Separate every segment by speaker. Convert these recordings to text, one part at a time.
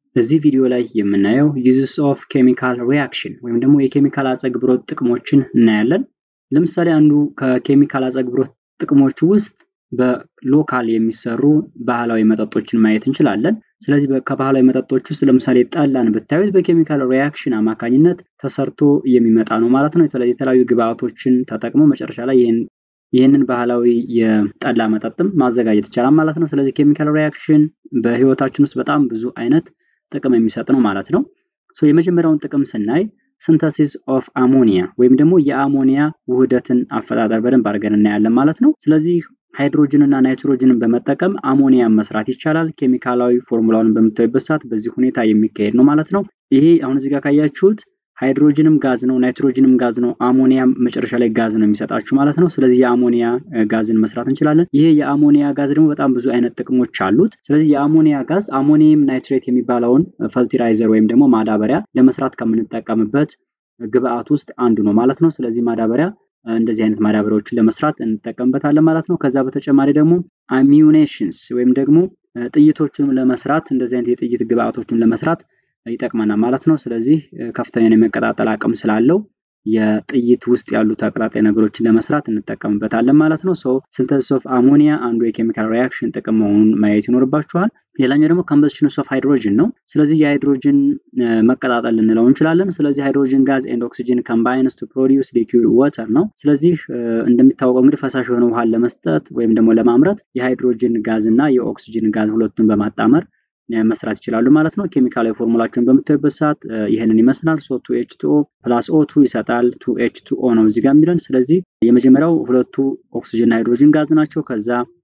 Speaker 1: እዚህ ቪዲዮ ላይ የምናየው ዩዝስ ኦፍ ኬሚካል ሪያክሽን ወይም ደግሞ የኬሚካል አጸግብሮት ጥቅሞችን እናያለን። ለምሳሌ አንዱ ከኬሚካል አጸግብሮት ጥቅሞች ውስጥ በሎካል የሚሰሩ ባህላዊ መጠጦችን ማየት እንችላለን። ስለዚህ ከባህላዊ መጠጦች ውስጥ ለምሳሌ ጠላን ብታዩት በኬሚካል ሪያክሽን አማካኝነት ተሰርቶ የሚመጣ ነው ማለት ነው። ስለዚህ የተለያዩ ግብአቶችን ተጠቅሞ መጨረሻ ላይ ይህንን ባህላዊ የጠላ መጠጥም ማዘጋጀት ይቻላል ማለት ነው። ስለዚህ ኬሚካል ሪያክሽን በህይወታችን ውስጥ በጣም ብዙ አይነት ጥቅም የሚሰጥ ነው ማለት ነው። የመጀመሪያውን ጥቅም ስናይ ሲንተሲስ ኦፍ አሞኒያ ወይም ደግሞ የአሞኒያ ውህደትን አፈጣጠር በደንብ አድርገን እናያለን ማለት ነው። ስለዚህ ሃይድሮጅን እና ናይትሮጅንን በመጠቀም አሞኒያን መስራት ይቻላል። ኬሚካላዊ ፎርሙላውን በምታዩበት ሰዓት በዚህ ሁኔታ የሚካሄድ ነው ማለት ነው። ይሄ አሁን እዚህ ጋር ካያችሁት ሃይድሮጅንም ጋዝ ነው፣ ናይትሮጅንም ጋዝ ነው፣ አሞኒያም መጨረሻ ላይ ጋዝ ነው የሚሰጣችሁ ማለት ነው። ስለዚህ የአሞኒያ ጋዝን መስራት እንችላለን። ይሄ የአሞኒያ ጋዝ ደግሞ በጣም ብዙ አይነት ጥቅሞች አሉት። ስለዚህ የአሞኒያ ጋዝ አሞኒየም ናይትሬት የሚባለውን ፈርቲላይዘር ወይም ደግሞ ማዳበሪያ ለመስራት ከምንጠቀምበት ግብአት ውስጥ አንዱ ነው ማለት ነው። ስለዚህ ማዳበሪያ እንደዚህ አይነት ማዳበሪያዎችን ለመስራት እንጠቀምበታለን ማለት ነው። ከዛ በተጨማሪ ደግሞ አሚዩኔሽንስ ወይም ደግሞ ጥይቶችን ለመስራት እንደዚህ አይነት የጥይት ግብአቶችን ለመስራት ይጠቅመናል ማለት ነው። ስለዚህ ከፍተኛ የመቀጣጠል አቅም ስላለው የጥይት ውስጥ ያሉ ተቀጣጣይ ነገሮችን ለመስራት እንጠቀምበታለን ማለት ነው። ሶ ሲንተሲስ ኦፍ አሞኒያ አንዱ የኬሚካል ሪያክሽን ጥቅም መሆኑን ማየት ይኖርባችኋል። ሌላኛው ደግሞ ኮምበስሽን ኦፍ ሃይድሮጅን ነው። ስለዚህ የሃይድሮጅን መቀጣጠል ልንለው እንችላለን። ስለዚህ ሃይድሮጅን ጋዝ ኤንድ ኦክሲጅን ኮምባይንስ ቱ ፕሮዲውስ ሊኩዊድ ዋተር ነው። ስለዚህ እንደሚታወቀው እንግዲህ ፈሳሽ የሆነ ውሃን ለመስጠት ወይም ደግሞ ለማምረት የሃይድሮጅን ጋዝ እና የኦክሲጅን ጋዝ ሁለቱን በማጣመር መስራት ይችላሉ ማለት ነው። ኬሚካላዊ ፎርሙላቸውን በምታዩበት ሰዓት ይህንን ይመስላል። ሶ ቱ ኤች ቱ ኦ ፕላስ ኦ ቱ ይሰጣል። ቱ ኤች ቱ ኦ ነው እዚህ ጋር የሚለን። ስለዚህ የመጀመሪያው ሁለቱ ኦክሲጅን ሃይድሮጅን ጋዝ ናቸው። ከዛ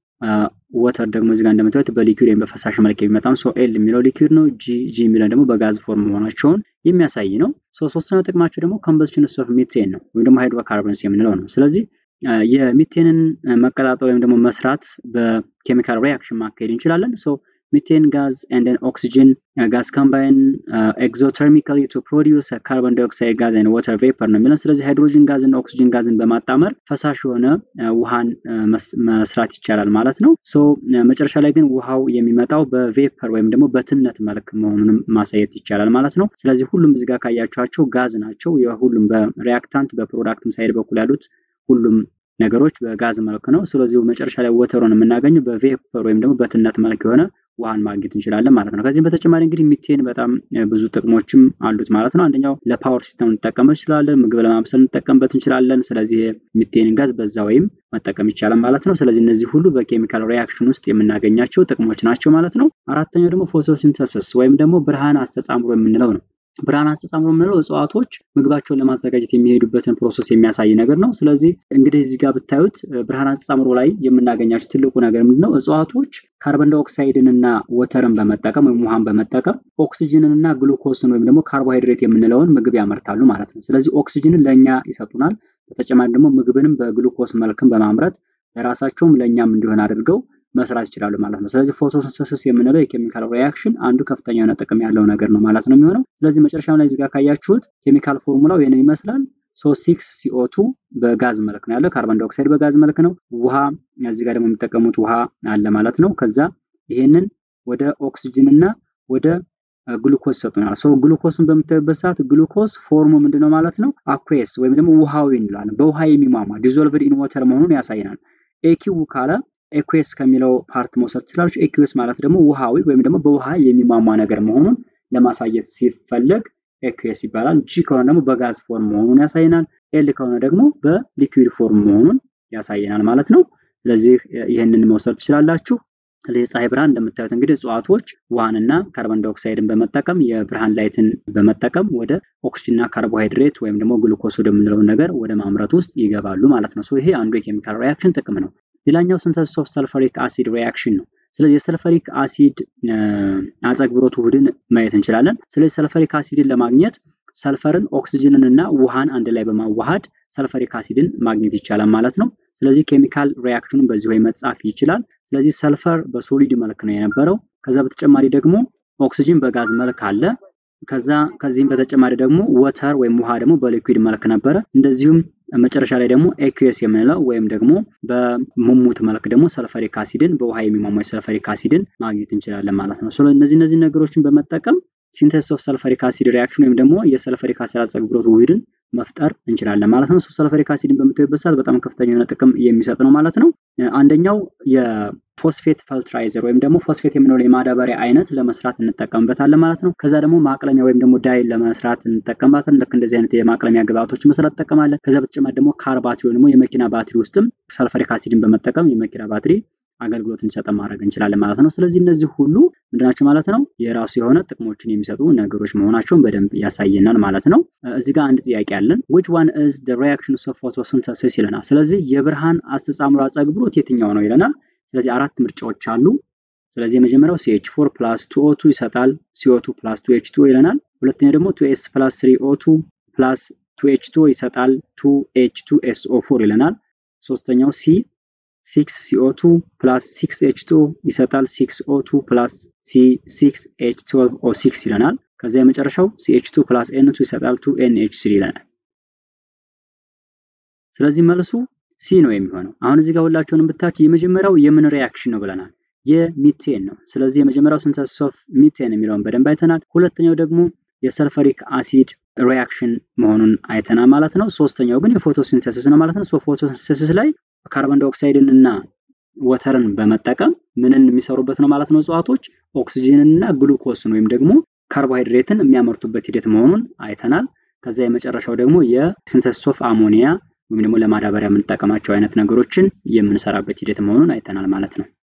Speaker 1: ወተር ደግሞ እዚህ ጋር እንደምታዩት በሊኩዊድ ወይም በፈሳሽ መልክ የሚመጣ ሶ ኤል የሚለው ሊኩዊድ ነው። ጂ ጂ የሚለው ደግሞ በጋዝ ፎርም መሆናቸውን የሚያሳይ ነው። ሶ ሶስተኛው ጥቅማቸው ደግሞ ኮምበስሽን ኦፍ ሚቴን ነው ወይም ደግሞ ሃይድሮካርበንስ የምንለው ነው። ስለዚህ የሚቴንን መቀጣጠል ወይም ደግሞ መስራት በኬሚካል ሪያክሽን ማካሄድ እንችላለን። ሶ ሚቴን ጋዝ ኤንድ ኦክሲጅን ጋዝ ኮምባይን ኤግዞተርሚካሊ ቱ ፕሮዲውስ ካርቦን ዳይኦክሳይድ ጋዝ ኤንድ ዋተር ቬፐር ነው የሚለን። ስለዚህ ሃይድሮጅን ጋዝ እና ኦክሲጅን ጋዝን በማጣመር ፈሳሽ የሆነ ውሃን መስራት ይቻላል ማለት ነው። ሶ መጨረሻ ላይ ግን ውሃው የሚመጣው በቬፐር ወይም ደግሞ በትነት መልክ መሆኑንም ማሳየት ይቻላል ማለት ነው። ስለዚህ ሁሉም እዚህ ጋር ካያችኋቸው ጋዝ ናቸው። የሁሉም በሪያክታንት በፕሮዳክትም ሳይድ በኩል ያሉት ሁሉም ነገሮች በጋዝ መልክ ነው። ስለዚህ መጨረሻ ላይ ወተሩን የምናገኘው በቬፐር ወይም ደግሞ በትነት መልክ የሆነ ውሃን ማግኘት እንችላለን ማለት ነው። ከዚህም በተጨማሪ እንግዲህ ሚቴን በጣም ብዙ ጥቅሞችም አሉት ማለት ነው። አንደኛው ለፓወር ሲስተም እንጠቀምበት እንችላለን፣ ምግብ ለማብሰል እንጠቀምበት እንችላለን። ስለዚህ ሚቴን ጋዝ በዛ ወይም መጠቀም ይቻላል ማለት ነው። ስለዚህ እነዚህ ሁሉ በኬሚካል ሪያክሽን ውስጥ የምናገኛቸው ጥቅሞች ናቸው ማለት ነው። አራተኛው ደግሞ ፎቶሲንተሲስ ወይም ደግሞ ብርሃን አስተጻምሮ የምንለው ነው። ብርሃን አስተጻምሮ የምንለው እጽዋቶች ምግባቸውን ለማዘጋጀት የሚሄዱበትን ፕሮሰስ የሚያሳይ ነገር ነው። ስለዚህ እንግዲህ እዚህ ጋር ብታዩት ብርሃን አስተጻምሮ ላይ የምናገኛቸው ትልቁ ነገር ምንድነው? እጽዋቶች ካርበን ዳይኦክሳይድን እና ወተርን በመጠቀም ወይም ውሃን በመጠቀም ኦክሲጅንን እና ግሉኮስን ወይም ደግሞ ካርቦሃይድሬት የምንለውን ምግብ ያመርታሉ ማለት ነው። ስለዚህ ኦክሲጅንን ለእኛ ይሰጡናል። በተጨማሪ ደግሞ ምግብንም በግሉኮስ መልክም በማምረት ለራሳቸውም ለእኛም እንዲሆን አድርገው መስራት ይችላሉ ማለት ነው። ስለዚህ ፎቶሲንተሲስ የምንለው የኬሚካል ሪያክሽን አንዱ ከፍተኛ የሆነ ጥቅም ያለው ነገር ነው ማለት ነው የሚሆነው። ስለዚህ መጨረሻም ላይ እዚህ ጋር ካያችሁት ኬሚካል ፎርሙላው ይህንን ይመስላል። ሶ ሲክስ ሲኦቱ በጋዝ መልክ ነው ያለው። ካርቦን ዳይኦክሳይድ በጋዝ መልክ ነው። ውሃ እዚህ ጋር ደግሞ የሚጠቀሙት ውሃ አለ ማለት ነው። ከዛ ይሄንን ወደ ኦክሲጅን እና ወደ ግሉኮስ ይሰጡናል። ሰው ግሉኮስን በምታዩበት ሰዓት ግሉኮስ ፎርሙ ምንድነው ማለት ነው? አኩዌስ ወይም ደግሞ ውሃዊ እንላለን። በውሃ የሚሟሟ ዲዞልቭድ ኢን ወተር መሆኑን ያሳየናል። ኤኪው ካለ ኤኩዌስ ከሚለው ፓርት መውሰድ ትችላለች። ኤኩዌስ ማለት ደግሞ ውሃዊ ወይም ደግሞ በውሃ የሚሟሟ ነገር መሆኑን ለማሳየት ሲፈለግ ኤኩዌስ ይባላል። ጂ ከሆነ ደግሞ በጋዝ ፎርም መሆኑን ያሳየናል። ኤል ከሆነ ደግሞ በሊኩዊድ ፎርም መሆኑን ያሳየናል ማለት ነው። ስለዚህ ይህንን መውሰድ ትችላላችሁ። ስለዚህ ፀሐይ ብርሃን እንደምታዩት እንግዲህ እጽዋቶች ውሃንና ካርቦን ዳይኦክሳይድን በመጠቀም የብርሃን ላይትን በመጠቀም ወደ ኦክሲጅንና ካርቦሃይድሬት ወይም ደግሞ ግሉኮስ ወደምንለው ነገር ወደ ማምረት ውስጥ ይገባሉ ማለት ነው። ይሄ አንዱ የኬሚካል ሪያክሽን ጥቅም ነው። ሌላኛው ሲንተሲስ ኦፍ ሰልፈሪክ አሲድ ሪያክሽን ነው። ስለዚህ የሰልፈሪክ አሲድ አጸግብሮት ውህድን ማየት እንችላለን። ስለዚህ ሰልፈሪክ አሲድን ለማግኘት ሰልፈርን፣ ኦክሲጅንን እና ውሃን አንድ ላይ በማዋሃድ ሰልፈሪክ አሲድን ማግኘት ይቻላል ማለት ነው። ስለዚህ ኬሚካል ሪያክሽኑን በዚህ ወይ መጻፍ ይችላል። ስለዚህ ሰልፈር በሶሊድ መልክ ነው የነበረው። ከዛ በተጨማሪ ደግሞ ኦክሲጅን በጋዝ መልክ አለ። ከዛ ከዚህም በተጨማሪ ደግሞ ወተር ወይም ውሃ ደግሞ በሊኩዊድ መልክ ነበረ። እንደዚሁም መጨረሻ ላይ ደግሞ ኤኩስ የምንለው ወይም ደግሞ በሙሙት መልክ ደግሞ ሰልፈሪክ አሲድን በውሃ የሚሟሟ ሰልፈሪክ አሲድን ማግኘት እንችላለን ማለት ነው። ስለ እነዚህ እነዚህ ነገሮችን በመጠቀም ሲንተሲስ ኦፍ ሰልፈሪክ አሲድ ሪያክሽን ወይም ደግሞ የሰልፈሪክ አሲድ አጸግብሮት ውህድን መፍጠር እንችላለን ማለት ነው። ሰልፈሪክ አሲድን በምታዩበት ሰዓት በጣም ከፍተኛ የሆነ ጥቅም የሚሰጥ ነው ማለት ነው። አንደኛው የፎስፌት ፈልትራይዘር ወይም ደግሞ ፎስፌት የምንለው የማዳበሪያ አይነት ለመስራት እንጠቀምበታለን ማለት ነው። ከዛ ደግሞ ማቅለሚያ ወይም ደግሞ ዳይን ለመስራት እንጠቀምበታለን። ልክ እንደዚህ አይነት የማቅለሚያ ግብአቶች መስራት እንጠቀማለን። ከዛ በተጨማሪ ደግሞ ካር ባትሪ ወይም ደግሞ የመኪና ባትሪ ውስጥም ሰልፈሪክ አሲድን በመጠቀም የመኪና ባትሪ አገልግሎት እንዲሰጠን ማድረግ እንችላለን ማለት ነው። ስለዚህ እነዚህ ሁሉ ምንድናቸው ማለት ነው? የራሱ የሆነ ጥቅሞችን የሚሰጡ ነገሮች መሆናቸውን በደንብ ያሳየናል ማለት ነው። እዚህ ጋር አንድ ጥያቄ አለን። which one is the reaction of photosynthesis ይለናል። ስለዚህ የብርሃን አስተጻምሮ አጸግብሮት የትኛው ነው ይለናል። ስለዚህ አራት ምርጫዎች አሉ። ስለዚህ የመጀመሪያው ሲኤች ፎር ፕላስ ቱ ኦ ቱ ይሰጣል ሲኦ2 ፕላስ ቱ ኤች ቱ ይለናል። ሁለተኛው ደግሞ ቱ ኤስ ፕላስ ስሪ ኦ ቱ ፕላስ ቱ ኤች ቱ ይሰጣል ቱ ኤች ቱ ኤስ ኦ ፎር ይለናል። ሶስተኛው ሲ ሲክስ ሲኦ2 ፕላስ ሲክስ ኤች ቱ ይሰጣል ሲክስ ኦ ቱ ፕላስ ሲ ሲክስ ኤች ትዌልቭ ኦ ሲክስ ይለናል። ከዚያ የመጨረሻው ሲኤች ቱ ፕላስ ኤን ቱ ይሰጣል ቱ ኤን ኤች ስሪ ይለናል። ስለዚህ መልሱ ሲ ነው የሚሆነው። አሁን እዚህ ጋር ሁላቸውንም ብታችሁ የመጀመሪያው የምን ሪያክሽን ነው ብለናል? የሚቴን ነው። ስለዚህ የመጀመሪያው ሲንተሲስ ኦፍ ሚቴን የሚለውን በደንብ አይተናል። ሁለተኛው ደግሞ የሰልፈሪክ አሲድ ሪያክሽን መሆኑን አይተናል ማለት ነው። ሶስተኛው ግን የፎቶሲንተሲስ ነው ማለት ነው። ሶ ፎቶሲንተሲስ ላይ ካርቦን ዳይኦክሳይድን እና ወተርን በመጠቀም ምንን የሚሰሩበት ነው ማለት ነው። እጽዋቶች ኦክሲጅንን እና ግሉኮስን ወይም ደግሞ ካርቦሃይድሬትን የሚያመርቱበት ሂደት መሆኑን አይተናል። ከዛ የመጨረሻው ደግሞ የሲንተሲስ ኦፍ አሞኒያ ወይም ደግሞ ለማዳበሪያ የምንጠቀማቸው አይነት ነገሮችን የምንሰራበት ሂደት መሆኑን አይተናል ማለት ነው።